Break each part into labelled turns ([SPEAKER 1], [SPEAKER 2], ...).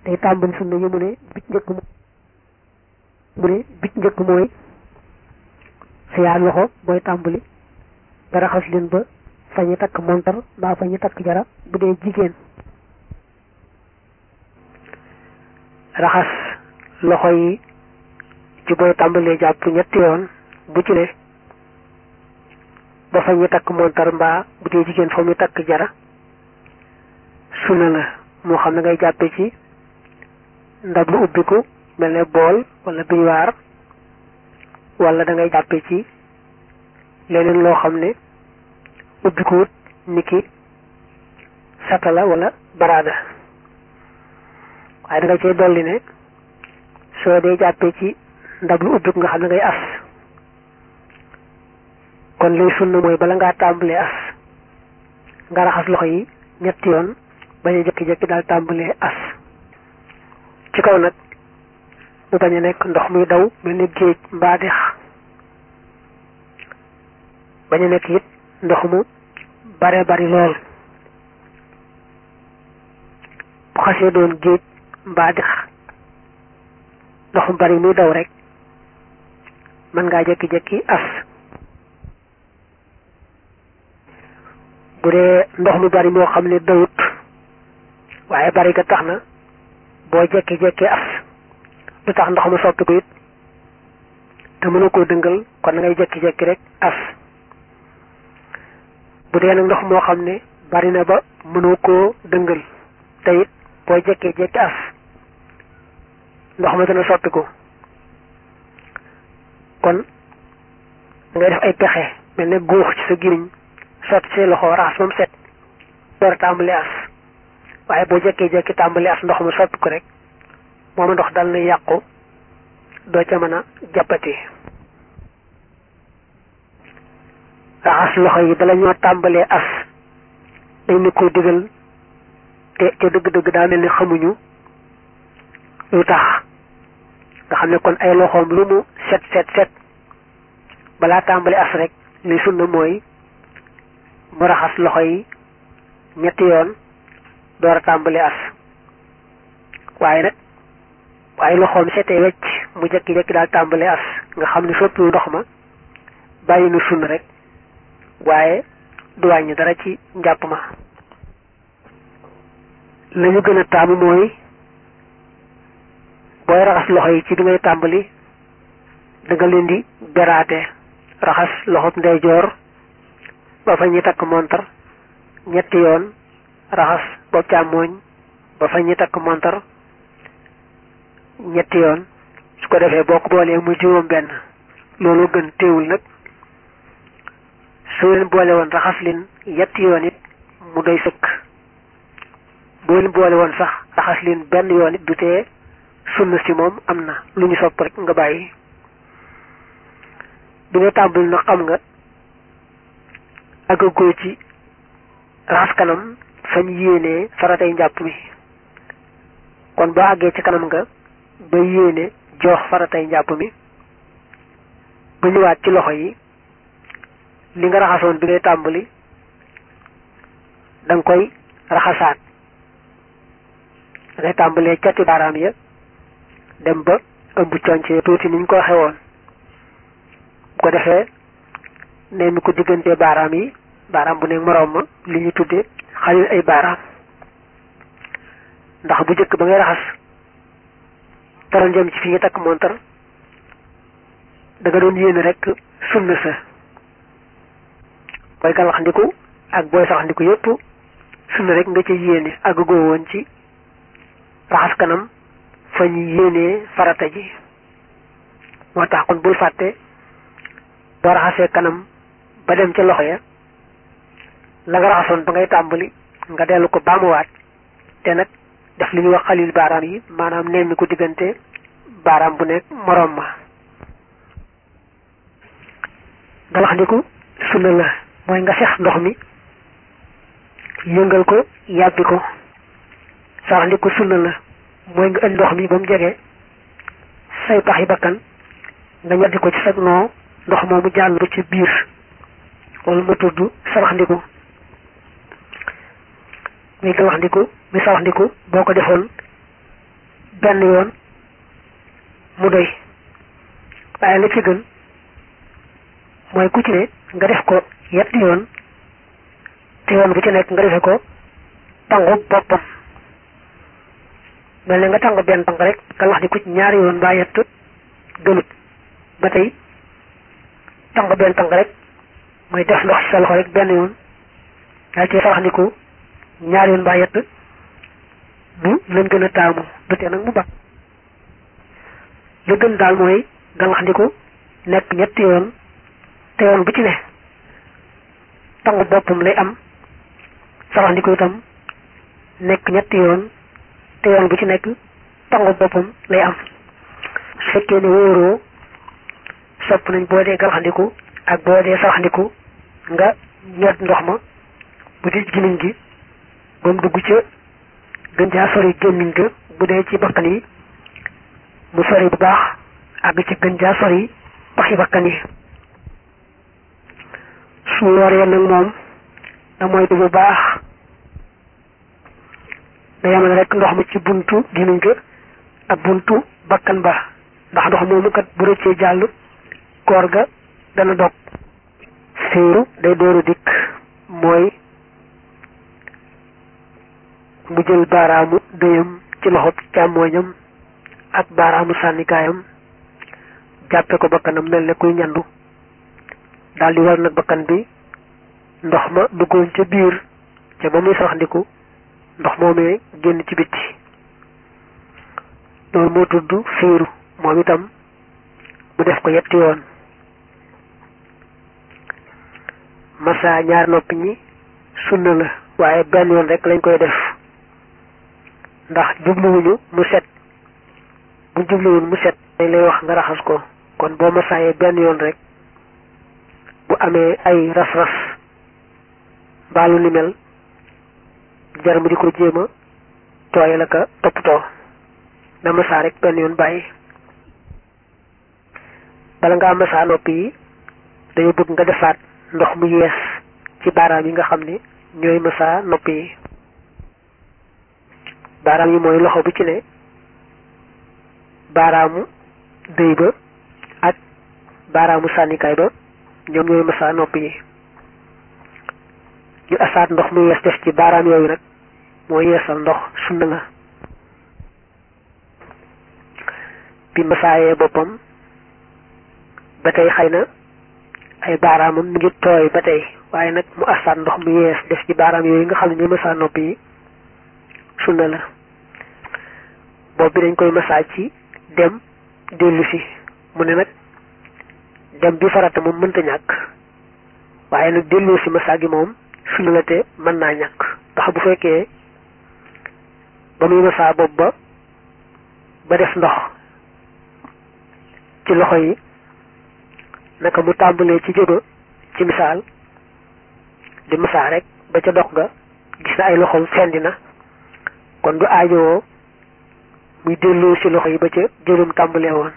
[SPEAKER 1] tey tàmbali sunna yi mu ne bit njëkk mu ne bit njëkk mooy sa yaar loxo booy tàmbali nga raxas leen ba fa ñu takk montar mbaa fa ñu takk jara bu dee jigéen raxas loxo yi ci booy tàmbalee jàpp ñetti yoon bu ci ne ba fa ñu takk montar mbaa bu dee jigéen fa mu takk jara sunna la moo xam ne ngay jàppe ci ndab lu ubbiku mel ne bool wala biñuwaar wala da ngay jàppe ci leneen loo xam ne ubbikuwut niki satala wala baraada waaye da nga cay dolli ne soo dee jàppe ci ndab lu ubbiku nga xam ne ngay as kon lay sunna mooy bala ngaa tàmbalee as nga raxas loxo yi ñetti yoon bañ a jëkki-jëkki daal tàmbalee as ci kaw nag mu bañ a nekk ndox muy daw mel ni géej mbaa dex bañ a nekk it ndox mu bare bari lool bu xasee doon géej mbaa dex ndox mu bari muy daw rek mën ngaa jëkki-jëkki as bu dee ndox mu bari moo xam ne dawut waaye bari ga tax na boo jekki-jekki as du tax ndox mu soppi ko it te mënu koo dëngal kon na ngay jekki-jekki rek as bu dee nag ndox moo xam ne bari na ba mënoo koo dëngal te it boo jekkee-jekki as ndox ma dana soppi ko kon ngay def ay pexe mel ne guux ci sa giriñ sotti say loxo raxas moom set door a tàmbali as waaye boo jekkee-jekki tàmbali as ndox ma soppi ko rek moom ndox dal na yàqu doo ca mën a jàppati raxas loxo yi bala ñoo tàmbalee as dañ ne ko digal te ca dëgg-dëgg daa mel ni xamuñu lu tax nga xam ne kon ay loxoom lu mu set set set balaa tàmbali as rek li sunna mooy mu raxas loxo yi ñetti yoon door a tàmbali as waaye nag waaye loxoom setee wecc mu jekki-jekki daal tàmbali as nga xam ne soppiwu ndox ma bàyyi na sunna rek waaye du wàññi dara ci njàpp ma la ñu gën a taamu mooy booy raxas loxo yi ci bi ngay tàmbali da nga leen di beraate raxas loxob ndeyjoor ba fa ñuy takk montar ñetti yoon raxas bopp càmmooñ ba fa ñuy takk montar ñetti yoon su ko defee boo ko boolee muy juróom benn loolu gën téewul nag soo leen boole woon raxas leen yetti yoon it mu doy sëkk boo leen boole woon sax raxas leen benn yoon it du tee sunna si moom am na lu ñu sopp rek nga bàyyi bi nga tàmbali nag xam nga àggagoo ci raxas kanam fañ yéenee faratay njàpp mi kon boo àggee ci kanam nga ba yéene joox faratay njàpp mi ba ñëwaat ci loxo yi li nga raxasoon bi ngay tàmbali da nga koy raxasaat da ngay tàmbalee cati baaraam ya dem ba ëmb conce tuuti niñ ko waxee woon bu ko defee ne mi ko diggantee baaraam yi baaraam bu ne moroom ma li ñu tuddee xalil ay baaraam ndax bu jëkk ba ngay raxas taroon jëm ci fi nga takk montar da nga doon yéene rek sunna sa booy galaxndiku ak booy saxndiku yépp sunna rek nga ca yéene àggagoo woon ci raxas kanam fa ñu yéenee farata ji moo tax kon bul fàtte boo raxasee kanam ba dem ca loxo ya la nga raxasoon ba ngay tàmbali nga dellu ko baamuwaat te nag def li ñuy wax xalil baaraam yi maanaam nemmi ko diggante baaraam bu nekk moroom ma galaxndiku sunna la mooy nga sex ndox mi yëngal ko yàbbi ko saxandiku sunna la mooy nga indi ndox mi ba mu jege say pax yi bakkan nga ñoddi ko ci sag noo ndox moomu jàll ci biir loolu ma tudd sawaxndiku muy galaxndiku muy sawaxndiku boo ko defoon benn yoon mu doy waaye la ci gën mooy ku ci ne nga def ko yetti yoon te yoon bu ci nekk nga defe ko tangu boppam mel ne nga tàng benn tàng rek nga wax di ku ci ñaari yoon mbaa yett gënut ba tey tàng benn tàng rek mooy def ndox ci sa loxo rek benn yoon daa cee farax ndiku ñaari yoon mbaa yett bu lañ gën a taamu du tee nag mu baax la gën daal mooy galax ndiku nekk ñetti yoon te yoon bu ci ne tangu boppam lay am farax ndiku itam nekk ñetti yoon te yoon bu ci nekk tangu boppam lay am su fekkee ne wóoroo sopp nañ boo dee galaxndiku ak boo dee saraxndiku nga ñot ndox ma bu dee gimiñ gi ba mu dugg ca gën caa sori gémmiñ ga bu dee ci bakkan yi mu sori bu baax àgg ci gën caa sori paxi bakkan yi su wooree nag moom da moytu bu baax da yamal rek ndox ma ci buntu gémmiñ ga ak buntu bakkan ba ndax ndox moomu kat bu rëccee jàll koor ga dana dog séeru day dooru dikk mooy mu jël baaraamu dëyam ci loxob càmmooñam ak baaraamu sànnikaayam jàppe ko bakkanam mel ne kuy ñandu daldi war nag bakkan bi ndox ma duggoon ca biir ca ba muy saxandiku ndox moomee génn ci bitti loolu moo tudd féeru moom itam mu def ko yetti yoon massa ñaar nopp ñi sunna la waaye benn yoon rek lañ koy def ndax jubluwuñu mu set bu jubluwuñ mu set dañ lay wax nga raxas ko kon boo massaayee benn yoon rek bu amee ay ras-ras mbaalu ni mel jar mu di ko jéem a tooyal aka toppatoo na massa rek benn yoon bàyyi bala ngaa massa nopp yi dañu bëgg nga defaat ndox mu yees ci baaraam yi nga xam ne ñooy massa nopp yi baaraam yi mooy loxo bu ci ne baaraamu dëy ba ak baaraamu sànnikaay ba ñoom ñooy massa nopp yi ñu asaat ndox mu yees def ci baaraam yooyu nag moo yeesal ndox sunna la bi masaayee boppam ba tey xëy na ay baaraamam mi ngi tooy ba tey waaye nag mu asaat ndox mu yees def ci baaraam yooyu nga xam ne ñooy massa nopp yi sunna la bopp bi dañ koy massa ci dem dellu si mu ne nag dem bi farata moom mënta ñàkk waaye nag dellu si massa gi moom sunna la te mën naa ñàkk ndax bu fekkee ba muy massa bopp ba ba def ndox ci loxo yi naka mu tàmbalee ci jóga ci misaal di massa rek ba ca dox ga gis na ay loxoom fendi na kon du aajowoo muy delloo ci loxo yi ba ca jëlum tàmbalee woon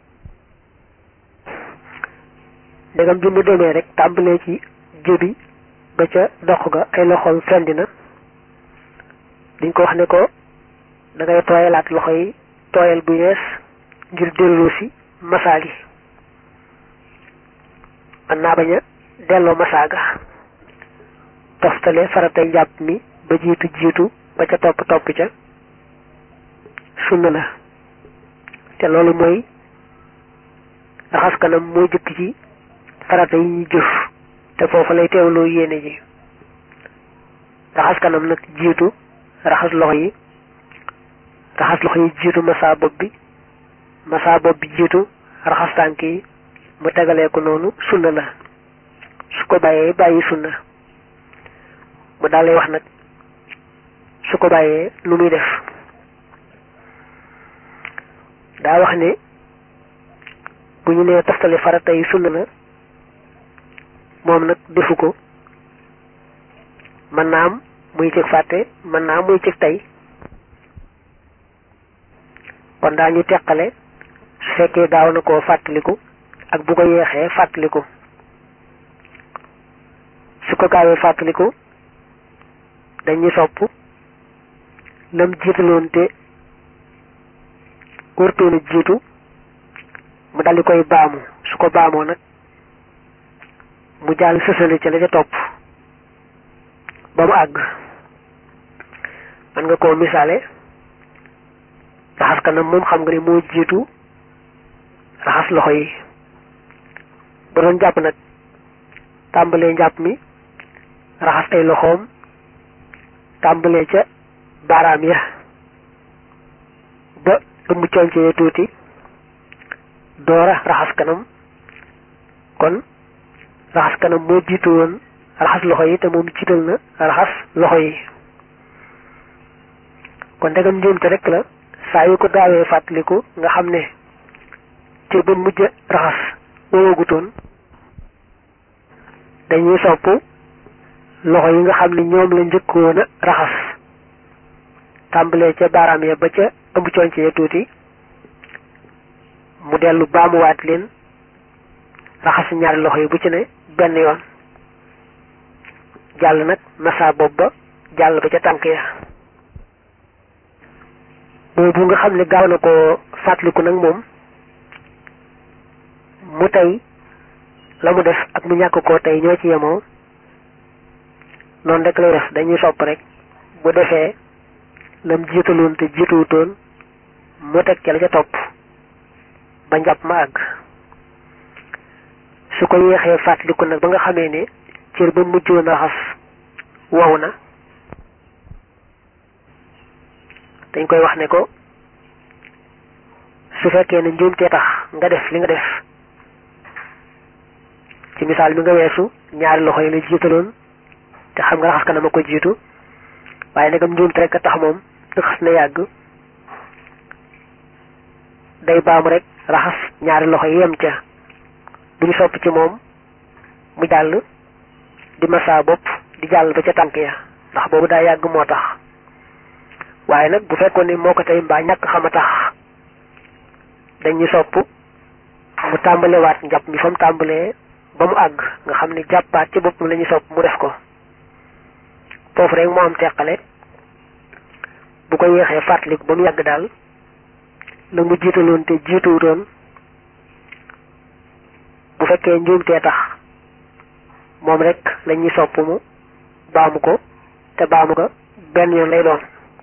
[SPEAKER 1] ndegam bi mu demee rek tàmbalee ci jëbi ba ca dox ga ay loxoom fendi na diñ ko wax ne ko da ngay tooyalaat loxo yi tooyal bu yees ngir delloo si masaa gi mën naa bañ a delloo masaa ga toftale faratay njàpp mi ba jiitu jiitu ba ca topp topp ca sunna la te loolu mooy raxas kanam moo jëkk ci farata yi ñuy jëf te foofu lay teewloo yéene ji raxas kanam nag jiitu raxas loxo yi raxas loxo yi jiitu massa bopp bi massa bopp bi jiitu raxas tànk yi mu tegalee ko noonu sunna la su ko bàyyee bàyyi sunna mu daal lay wax nag su ko bàyyee lu muy def daa wax ne bu ñu nee toftale farata yi sunna la moom nag defu ko mën naa am muy cëg fàtte mën naa am muy cëg tey kon daa ñu teqale su fekkee gaaw na koo fàttaliku ak bu ko yeexee fàttaliku su ko gaawee fàttaliku dañuy sopp lam jiitaloon te wërtoon a jiitu mu daldi koy baamu su ko baamoo nag mu jàll sësale ca la ca topp ba mu àgg man nga koo misaale raxas kanam moom xam nga ne moo jiitu raxas loxo yi ba doon jàpp nag tàmbalee njàpp mi raxas ay loxoom tàmbalee ca baaraam ya ba ëmb concee tuuti doora raxas kanam kon raxas kanam moo jiitu woon raxas loxo yi te moom jiital na raxas loxo yi kon ndegam njuumte rek la saa yu ko gaawee fàttaliku nga xam ne te ba mujj raxas woowagutoon dañuy sopp loxo yi nga xam ne ñoom la njëkkoon a raxas tàmbalee ca baaraam ya ba ca ëmb conc ya tuuti mu dellu baamuwaat leen raxas ñaari loxo yi bu ci ne benn yoon jàll nag massa bopp ba jàll ba ca tànk ya boobu nga xam ne gaaw na ko fàttaliku nag moom mu tey la mu def ak mu ñàkk koo tey ñoo ci yemoo noonu rek lay def dañuy sopp rek bu defee lam jiitaloon te jiituwutoon mu teg ca la ca topp ba njàpp ma àgg su ko yéexee fàttaliku nag ba nga xamee ne cër ba mujjoon raxas wow na dañ koy wax ne ko su fekkee ne njuumtee tax nga def li nga def ci misaal mi nga weesu ñaari loxo yi la jiitaloon te xam nga raxas kanam a ko jiitu waaye nagam njuumte rek a tax moom xas na yàgg day baamu rek raxas ñaari loxo yi yem ca duñu sopp ci moom mu jàll di massa bopp di jàll ba ca tànk ya ndax boobu daa yàgg moo tax waaye nag bu fekkoon ni moo ko tey mbaa ñàkk xam a tax dañuy sopp mu tàmbalewaat njàpp mi fa mu tàmbalee ba mu àgg nga xam ne jàppaat ci boppam la ñuy sopp mu def ko foofu rek moo am teqale bu ko yéexee fàttaliku ba mu yàgg daal la mu jiitaloon te jiituwutoon bu fekkee njuumtee tax moom rek la ñuy sopp mu baamu ko te baamu ko benn yoon lay doon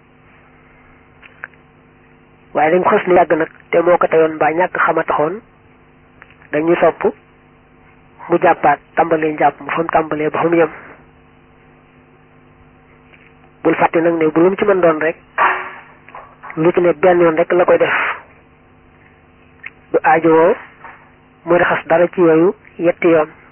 [SPEAKER 1] waaye dañ xës ni yàgg nag te moo ko teyoon mbaa ñàkk xama taxoon dañuy sopp mu jàppaat tàmbalee njàpp mu fa mu tàmbalee ba fa mu yem bul fàtte nag ne bu lu mu ci mën doon rek lu ci ne benn yoon rek la koy def du aajowoo muy raxas dara ci yooyu yetti yoon